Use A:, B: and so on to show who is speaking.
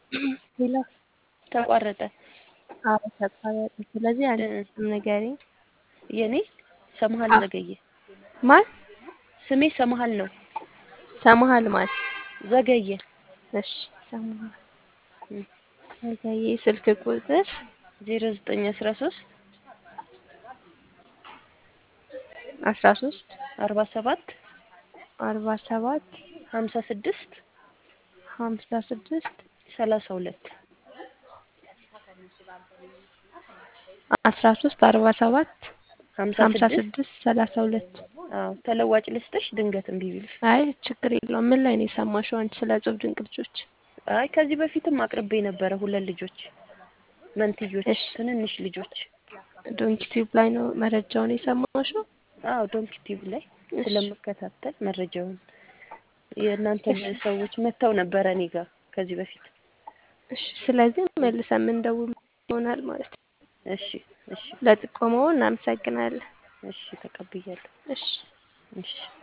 A: ሄሎ
B: ተቋረጠ።
A: አዎ ተቋረጠ። ስለዚህ አንድ ስም ንገሪኝ።
B: የኔ ሰምሃል
A: አዎ።
B: ዘገየ።
A: ማን?
B: ስሜ ሰምሃል ነው።
A: ሰምሃል ማን?
B: ዘገየ።
A: እሺ ሰምሃል
B: እም፣
A: ዘገየ። ስልክ ቁጥር
B: ዜሮ ዘጠኝ አስራ ሶስት
A: አስራ ሶስት
B: አርባ ሰባት
A: አርባ ሰባት
B: ሀምሳ ስድስት
A: ሀምሳ ስድስት
B: ሰላሳ ሁለት
A: አስራ ሶስት አርባ ሰባት
B: ሀምሳ
A: ሀምሳ
B: ስድስት
A: ስድስት ሰላሳ ሁለት
B: አዎ ተለዋጭ ልስጥሽ ድንገት እምቢ ቢልሽ።
A: አይ ችግር የለውም። ምን ላይ ነው የሰማሽው አንቺ ስለ እጹብ ድንቅ ልጆች?
B: አይ ከዚህ በፊትም አቅርቤ ነበረ ሁለት ልጆች መንትዮች
A: እሺ
B: ትንንሽ ልጆች።
A: ዶንኪ ቲዩብ ላይ ነው መረጃውን የሰማሽው?
B: አዎ ዶንኪ ቲዩብ ላይ
A: እሺ
B: ስለምከታተል መረጃውን የእናንተ
A: እሺ
B: ሰዎች መጥተው ነበረ እኔ ጋር ከዚህ በፊት።
A: እሺ። ስለዚህ መልሰን የምንደውል ይሆናል ማለት ነው።
B: እሺ እሺ
A: ለጥቆማው እናመሰግናለን።
B: እሺ ተቀብያለሁ።
A: እሺ
B: እሺ